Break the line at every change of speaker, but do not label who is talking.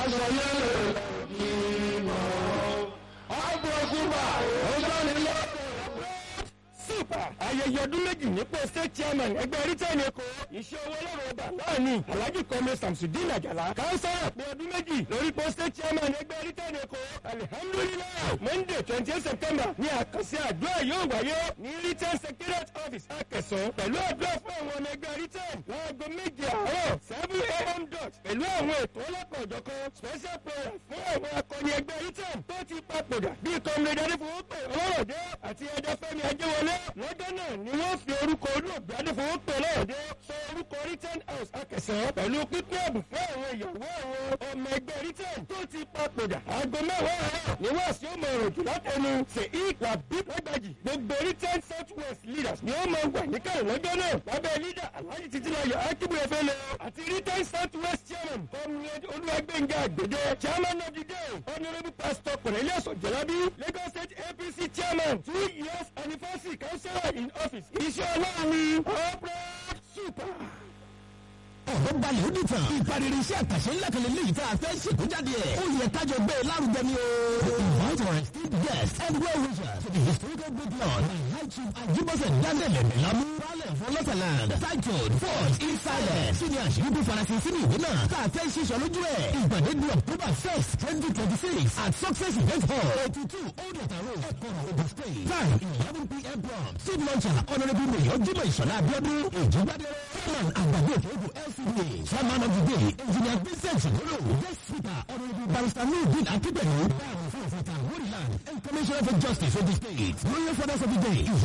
aṣọ yẹlẹ ìmọ̀ ọgbọ̀n súpà ọjọ́ nílẹ̀.
super ayẹyẹ ọdún méjì nípò state chairman ẹgbẹ́ britain èkó iṣẹ́ owó ọlọ́run ọba náà ni alhaji kọ́mi samsudeen àjàlá kánsárà pé ọdún méjì lórí pò state chairman ẹgbẹ́ britain èkó alihamdulilayi monday twenty eight september ní àkànṣe àdúrà yóò wáyé ní britain secretariat office akẹsàn pẹ̀lú àdúrà fún àwọn ọmọ ẹgbẹ́ britain láago méje àárọ̀ seven a.m. dot pẹ̀lú àwọn ètò ọlọ́kọ̀ọ́jọ̀kan special prayer fún àwọn akọni ẹgbẹ́ britain tó ti papòdà bíi kọ́mílẹ̀ adéfowópè ọlọ́rọ̀dé àti ẹ̀dẹ́fẹ́mi ajẹ́wọlé lọ́jọ́ náà ni wọ́n fi orúkọ olóògbé adéfowópè ọlọ́rọ̀dé sọ orúkọ britain house akẹsàn pẹ̀lú pípín ẹ̀bùn fún àwọn ìyàwó àwọn ọmọ ẹgbẹ́ britain tó ti papòdà aago mẹ́wàá àárọ̀ ni wọ́n sì ó mọ ọ̀rọ̀ jù látẹnu ṣe ìgbà bí lágbàjì gbogbo britain south west leaders ni ó máa wà níkàlẹ̀ lọ́jọ́ náà lábẹ́ leader alhaji titilayo akibu efele àti britain south west chairman comrade olúwàgbẹ̀ngà àgbèdè chairman of the day honourable pastor cornelius ojelabi lagos state apc chairman two years anniversary councillor in office iṣẹ́ ọlọ́run ni corporate super
ọ̀rọ̀ balẹ̀ ó dì tán. ìpariri iṣẹ́ àkàṣe ńlá kan lélẹ́yìí tá a fẹ́ ṣèkó jáde ẹ̀. ó yẹ kájọ gbé e lárugẹ ni o. invite our esteemed guests and well wishers to the historical good lord and high chief ajibose daniel emelamu balẹ̀ for lọ́sàland titled forge in silence. kí ni àṣírí bí farasin sínú ìwé náà tá a fẹ́ ṣiṣọ́ lójú ẹ̀. ìpàdé di october first twenty twenty six at success event hall eighty two old ọ̀tà road ẹ̀kọ́rọ̀ ogun state. time eleven pm prompt. seed launcher honourable mayor jimoh ìṣọ̀lá abiodun ìjọba chairman àgbàdo òkèèdè lcda chairman of the day engineer vincent ṣòwòrò guest speaker honourable barrister nurdin akíndẹ̀lú báwo fún òfin ta wọ́ọ̀rì land and commissioner for justice for the state royal fathers of the day